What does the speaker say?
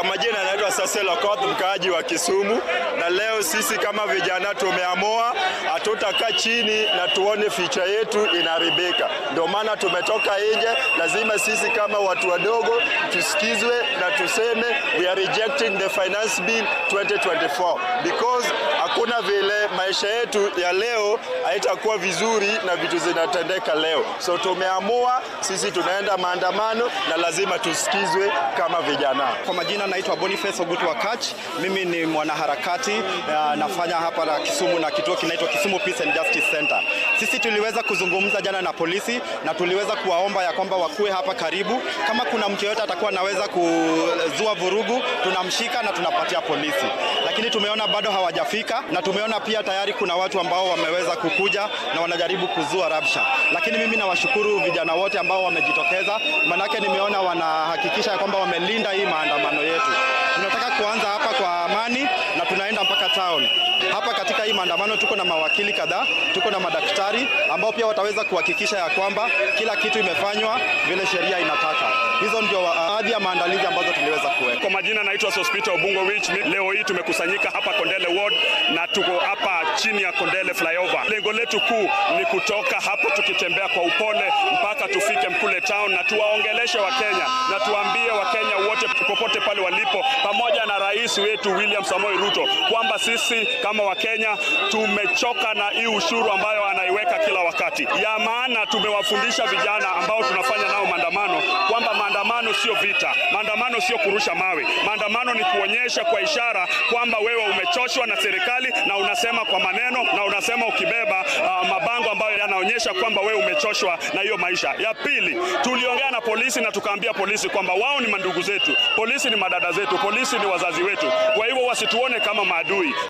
majina anaitwa Sasel Okoth, mkaaji wa Kisumu, na leo sisi kama vijana tumeamua hatutakaa chini na tuone ficha yetu inaharibika. Ndio maana tumetoka nje. Lazima sisi kama watu wadogo tusikizwe na tuseme we are rejecting the finance bill 2024 because hakuna vile maisha yetu ya leo haitakuwa vizuri na vitu zinatendeka leo. So tumeamua sisi tunaenda maandamano na lazima tusikizwe kama vijana. Kwa majina naitwa Boniface Ogutu Wakach. Mimi ni mwanaharakati uh, nafanya hapa na Kisumu na kituo kinaitwa Kisumu Peace and Justice Center. Sisi tuliweza kuzungumza jana na polisi na tuliweza kuwaomba ya kwamba wakuwe hapa karibu. Kama kuna mtu yeyote atakuwa anaweza kuzua vurugu, tunamshika na tunapatia polisi, lakini tumeona bado hawajafika, na tumeona pia tayari kuna watu ambao wameweza kukuja na wanajaribu kuzua rabsha, lakini mimi nawashukuru vijana wote ambao wamejitokeza, manake nimeona wanahakikisha ya kwamba wamelinda hii maandamano yetu. Tunataka kuanza hapa kwa amani na tunaenda mpaka town. Hapa katika hii maandamano tuko na mawakili kadhaa, tuko na madaktari ambao pia wataweza kuhakikisha ya kwamba kila kitu imefanywa vile sheria inataka. Hizo ndio baadhi ya maandalizi ambazo tuliweza kuweka. Kwa majina naitwa Sospita Obungo Wich. Leo hii tumekusanyika hapa Kondele Ward na tuko hapa chini ya Kondele flyover. Lengo letu kuu ni kutoka hapa tukitembea kwa upole mpaka tufike Mkule town na tuwaongeleshe Wakenya na tuambie Wakenya wote popote pale walipo, pamoja na rais wetu William Samoei Ruto kwamba sisi kama Wakenya tumechoka na hii ushuru ambayo anaiweka kila wakati. Ya maana tumewafundisha vijana ambao tunafanya nao maandamano kwamba maandamano sio vita, maandamano sio kurusha mawe, maandamano ni kuonyesha kwa ishara kwamba wewe umechoshwa na serikali na unasema kwa maneno na unasema ukibeba uh, mabango ambayo yanaonyesha kwamba wewe umechoshwa na hiyo maisha. Ya pili, tuliongea na polisi na tukaambia polisi kwamba wao ni mandugu zetu, polisi ni madada zetu, polisi ni wazazi wetu, kwa hivyo wasituone kama maadui.